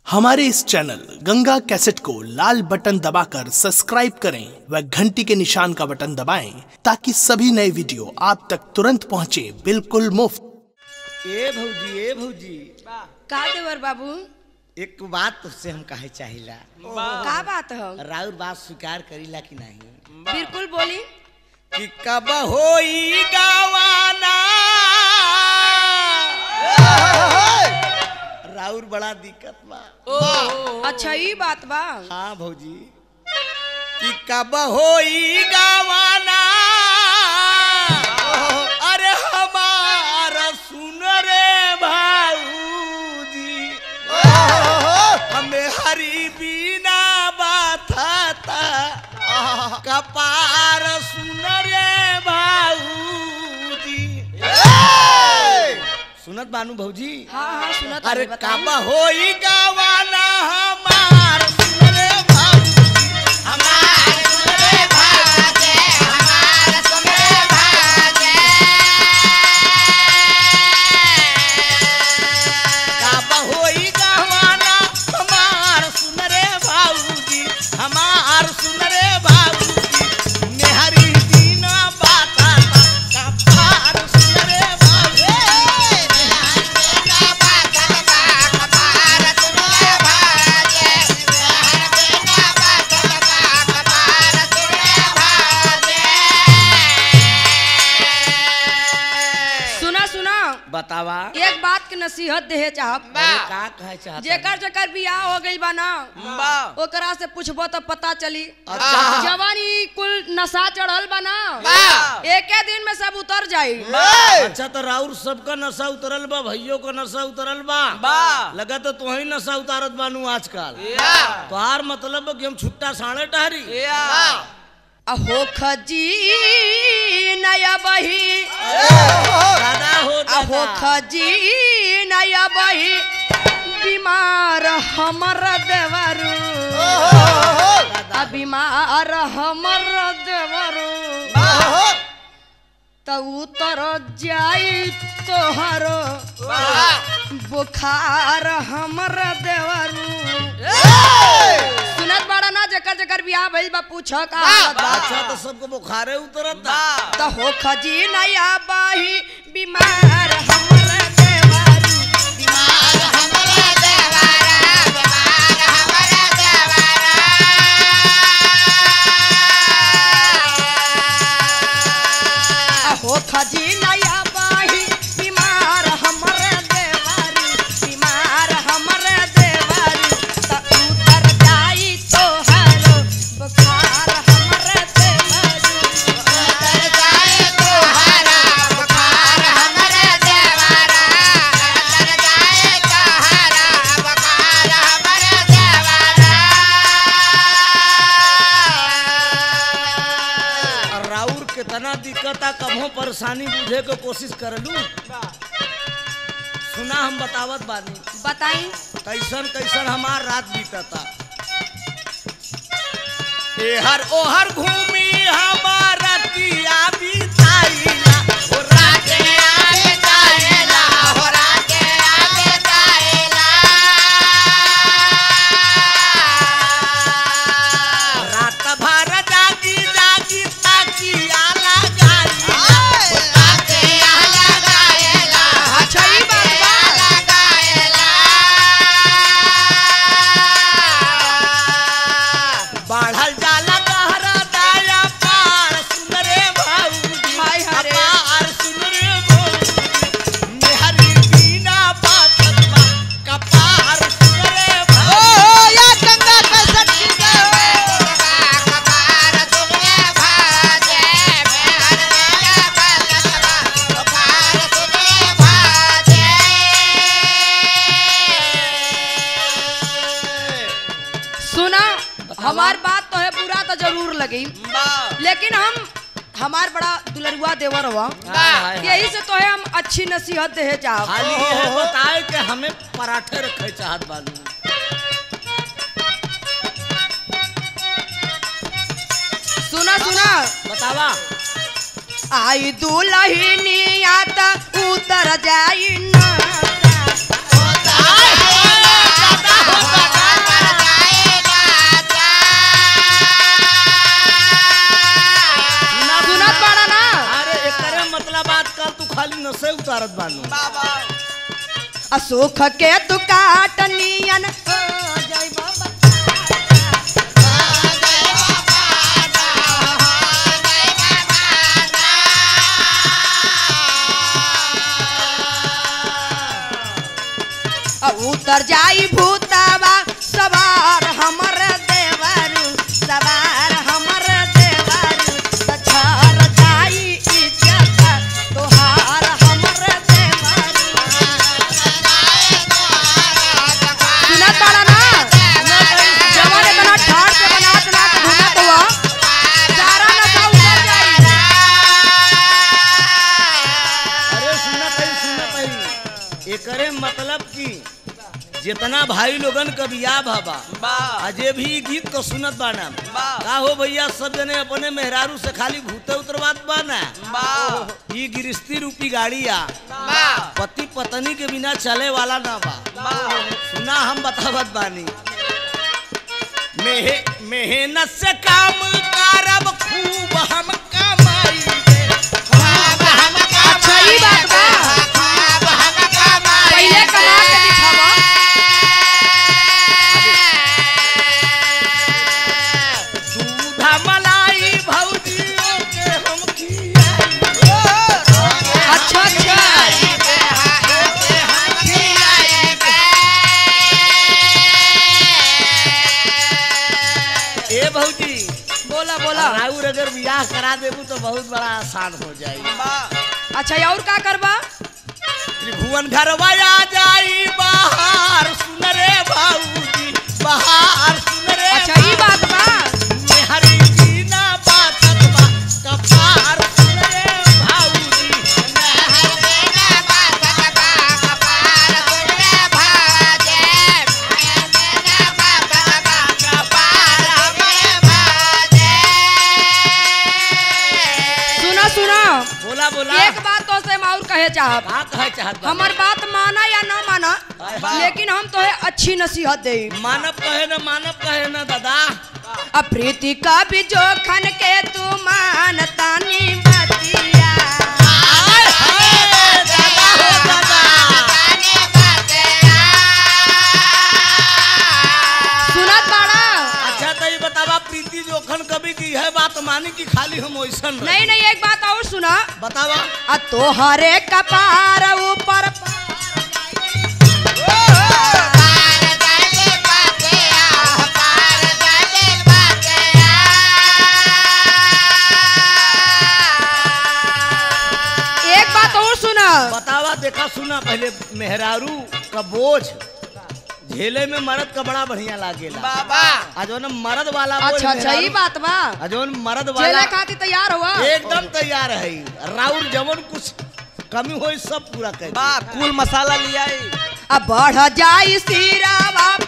हमारे इस channel Ganga cassette को लाल button दबाकर सब्सक्राइब करें व घंटी के निशान का बटन दबाएं ताकि सभी नए वीडियो आप तक तुरंत पहुंचे बिल्कुल मुफ्त ए भौजी ए भौजी का देवर बाबू एक बात तुझसे हम कहे चाहिला का बात है राउर बात स्वीकार करीला कि नहीं बिल्कुल बोली कि कब होई गावाना राउर बड़ा दिक्कत बा अच्छा ई बात बा हाँ भौजी कि कब होई गावाना अरे हमारा सुन रे भाऊजी हमें हरी बिना बाथा कपार सुन रे भाऊजी सुनत बानू भौजी हाँ हाँ सुनत अरे हमी, बताई। कब होई गावाना हमार सुन रे भाऊजी हमार सुन रे भाऊजी हमार सुन रे भाऊजी कब होई गावाना हमार सुन रे भाऊजी हमार सुन रे भाऊजी मेहरी दीना बाता कपार सुन रे भाऊजी सुना सुना बतावा एक बात के नसीहत देहे चाहब अरे का कहे चाहता जेकर जेकर बियाह हो गइल बा ना ओकरा से पूछबो तो पता चली अच्छा। जवानी कुल नशा चढ़ल बा ना एके दिन में सब उतर जाई अच्छा तो राउर सबका नशा उतरल बा भैयो का नशा उतरल बा लगा तो तुही नशा उतारत बानू आजकल तोहार मतलब बा कि हम छुट्टा साढ़े टहरी अहो खजी नया बही दादा हो अहो दादा खजी नया बही बीमार हमर देवरू आ बीमार हमर देवरू त उतर जाई तोहरो बुखार हमर देवरू सुनत बड़ा ना जकर जकर बियाह भइल बा पूछ का हालत बा अच्छा तो सबको बुखारे उतरत बा त हो खजी नया बाही बीमार हमर देवरू बीमार हमर देवरा बीमार हमर देवरा हो खजी नया बाही बीमार हमर देवरू बीमार हमर देवरू त उतर जाई तोहरो बुखार हमर देवरू उतर जाई तोहरा बुखार हमर देवरा उतर जाई तोहरा बुखार हमर देवरा राउर कितना दिक्कत आ कभो परेशानी बुझे के कोशिश करलू सुना हम बतावत बानी बताई कैसन कैसन हमार रात बीतता एहर ओहर घूमी हमार रतिया बिताइला हो राते आवे जाइला हो राते आवे जाइला रात भर जागी जागी ताकिया लगाइला हो राते आला गाइला अच्छा ई बात बा बढ़ल जाला गहरा दाया पार सुन रे भाऊजी हाय हरे। पार सुन रे भाऊजी मेहरी बिना बातत बा कपार सुन रे भाऊजी या गंगा का सच्ची कपार सुने भाजे मेहर गंगा का सतबा कपार सुने भाजे सुना हमार बात तो है पूरा तो जरूर लगी लेकिन हम हमार बड़ा दुलरुआ देवर हुआ यही से तो है हम अच्छी नसीहत दे चाहब खाली ये बताए कि हमें पराठे रखे चाहत बालू सुना सुना बतावा आई दुलहिनी आता उतर जाई ना आय, आय, आय, उतारत बानू असुख के तू काटनियन हो जाई बाबा आ उतर जाई भूतावा सवार हमर देवरू सवार हमर देवरू तछार जाई इज्जत तोहार हमर देवरू सुना तारा ना जवान इतना ठाड़ से बनात ना के घूमत हुआ सारा नशा उतर जाई अरे सुनत है सुनत है एकरे मतलब की जितना भाई लोगन का बियाह भाबा अजय भी ई गीत को सुनत बाना का हो भैया सब जने अपने मेहरारू से खाली भूते उतरवात बाना ई गिरस्ती रूपी गाड़ी आ पति पत्नी के बिना चले वाला ना बा सुना हम बतावत बानी मेहे मेहनत से काम करब खूब हम कमाई अच्छा ई बात बा पहले कमा के दिखावा दूध मलाई भौजियों के हम खियाई अच्छा अच्छा ए भौजी बोला बोला राउर अगर बियाह करा देबू तो बहुत बड़ा आसान हो जाई अच्छा और का करबा त्रिभुवन घरवा आ जाई बाहर सुन रे भौजी बाहर सुन रे अच्छा ई बात बा मेहरी बिना बातत बा कपार सुन रे भौजी सुना सुना बोला बोला एक बात तो से और कहे चाहब का कहे चाहत बा हमर बात माना या न माना लेकिन हम तो अच्छी नसीहत दे मानव कहे न मानव कहे न दादा अब प्रीति का भी जोखन के तू मानतानी बतिया आय हाय दादा हो दादा सुनत बाड़ा अच्छा तो ये बतावा प्रीति जोखन कभी की है बात मानी कि खाली हम वैसन रहे? नहीं नहीं एक बात और सुना बतावा आ तोहरे कपार ऊपर एक बात और सुना बतावा देखा सुना पहले मेहरारू का बोझ झेले में मर्द का बड़ा बढ़िया लागेला बाबा आज ना मर्द वाला बोझ अच्छा अच्छा ये मेहरारू- बात बा आ जौन मर्द जेला वाला खातिर तैयार हुआ एकदम तैयार है राउर जवन कुछ कमी हो सब पूरा कर बा कुल मसाला लिया अब बढ़ जाई सिरावा